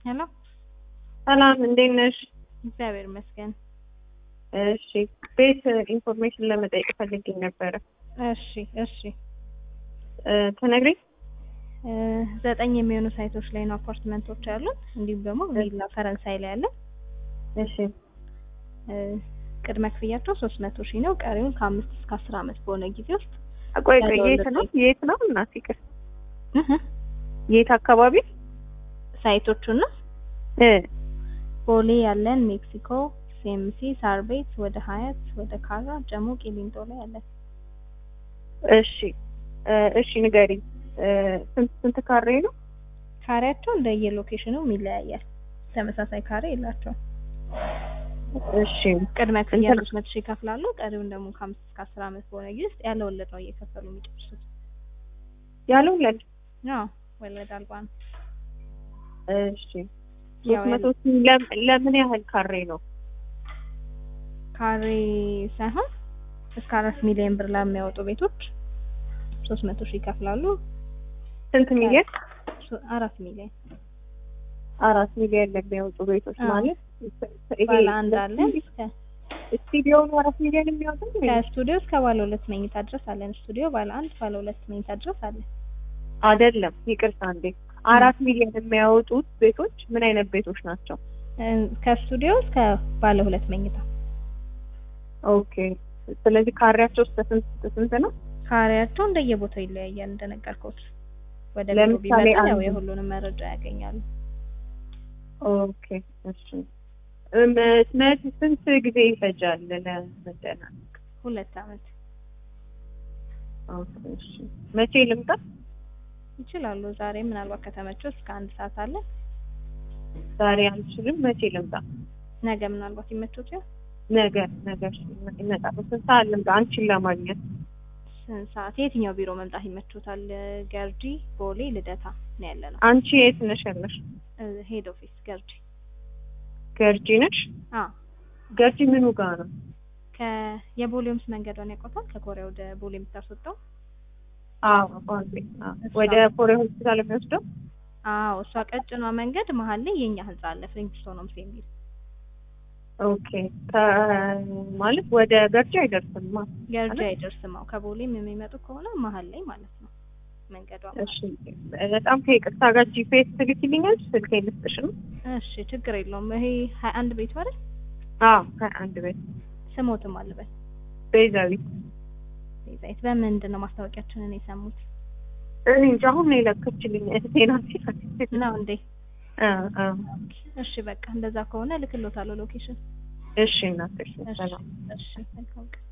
ሄሎ ሰላም እንዴት ነሽ? እግዚአብሔር ይመስገን። እሺ ቤት ኢንፎርሜሽን ለመጠየቅ ፈልጌ ነበረ። እሺ እሺ እ ትነግሪኝ? እ ዘጠኝ የሚሆኑ ሳይቶች ላይ ነው አፓርትመንቶች ያሉት። እንዲሁም ደግሞ ቪላ ፈረንሳይ ላይ አለ። እሺ እ ቅድመ ክፍያቸው ሶስት መቶ ሺህ ነው። ቀሪውን ከአምስት እስከ አስር አመት በሆነ ጊዜ ውስጥ ቆይ ቆይ የት ነው የት ነው እናት ይቅር እህ የት አካባቢ ሳይቶቹና እ ቦሌ ያለን ሜክሲኮ፣ ሲኤምሲ፣ ሳር ቤት፣ ወደ ሀያት፣ ወደ ካራ፣ ጀሞ፣ ቂሊንጦ ላይ አለን። እሺ እ እሺ ንገሪኝ እ ስንት ስንት ካሬ ነው? ካሬያቸው እንደየሎኬሽኑ ይለያያል። ተመሳሳይ ካሬ የላቸውም። እሺ ቅድመ ክፍያ እንትን- ሶስት መቶ ሺህ ይከፍላሉ። ቀሪውን ደግሞ ከአምስት እስከ አስር አመት በሆነ ጊዜ ውስጥ ያለ ወለድ ነው እየከፈሉ የሚጨርሱት። ያለው ለን አዎ ወለድ አልባ ነው። እሺ ያው ሶስት መቶ ሺህ ለም- ለምን ያህል ካሬ ነው? ካሬ ሳይሆን እስከ አራት ሚሊዮን ብር ለሚያወጡ ቤቶች ሶስት መቶ ሺህ ይከፍላሉ። ስንት ሚሊዮን? ሶ- አራት ሚሊዮን አራት ሚሊዮን ለሚያወጡ ቤቶች አዎ። ማለት ይሄ ባለ አንድ አለን እስከ ስቱዲዮ ነው አራት ሚሊዮን የሚያወጡ ከስቱዲዮ እስከ ባለ ሁለት መኝታ ድረስ አለን። ስቱዲዮ ባለ አንድ ባለ ሁለት መኝታ ድረስ አለን። አይደለም፣ ይቅርታ እንዴ አራት ሚሊዮን የሚያወጡት ቤቶች ምን አይነት ቤቶች ናቸው? እ ከስቱዲዮ እስከ ባለ ሁለት መኝታ ኦኬ ስለዚህ ካሬያቸው እስከ ስንት እስከ ስንት ነው? ካሬያቸው እንደየቦታው ይለያያል። እንደነገርኩት ወደ ቢሮ ለምሳሌ ቢመጣ ያው አንዱ- የሁሉንም መረጃ ያገኛሉ። ኦኬ እሺ እም መች ስንት ጊዜ ይፈጃል ለመደናነቅ? ሁለት አመት ኦኬ እሺ መቼ ልምጣ? ይችላሉ። ዛሬ ምናልባት ከተመቸው እስከ አንድ ሰዓት አለ። ዛሬ አልችልም። መቼ ልምጣ? ነገ ምናልባት ይመቾት ይሆን? ነገ ነገ እሺ እመጣለሁ። ስንት ሰዓት ልምጣ አንቺን ለማግኘት? ስንት ሰዓት? የትኛው ቢሮ መምጣት ይመቾታል? ገርጂ፣ ቦሌ፣ ልደታ ነው ያለ ነው። አንቺ የት ነሽ ያለሽ? ሄድ ኦፊስ ገርጂ። ገርጂ ነሽ? አዎ ገርጂ ምኑ ጋር ነው? ከየቦሌውምስ መንገዷን ያውቁታል? ከኮሪያ ወደ ቦሌ የምታስወጣው? አዎ ኦኬ አዎ ወደ ኮሬ ሆስፒታል የሚወስደው አዎ እሷ ቀጭኗ መንገድ መሀል ላይ የኛ ህንጻ አለ ፍሪንግስቶንስ የሚል ኦኬ ማለት ወደ ገርጂ አይደርስም ማ ገርጂ አይደርስም። አዎ ከቦሌም የሚመጡ ከሆነ መሀል ላይ ማለት ነው መንገዷ። እሺ በጣም ከይቅርታ ጋር ጂፒኤስ ትልኪልኛል ስልክ ልስጥሽ ነው እሺ ችግር የለውም። ይሄ ሀያ አንድ ቤቱ አይደል? አዎ ከአንድ ቤት ስሞትም አልበል ቤዛዊት ቤዛዊት በምንድን ነው ማስታወቂያችንን የሰሙት እኔ እንጃ አሁን ነው የለከችልኝ እህቴ ናት ነው እንዴ? አ አ እሺ በቃ እንደዛ ከሆነ ልክሎታለሁ ሎኬሽን። እሺ እናትሽ እሺ ሰላም እሺ መልካም ቀን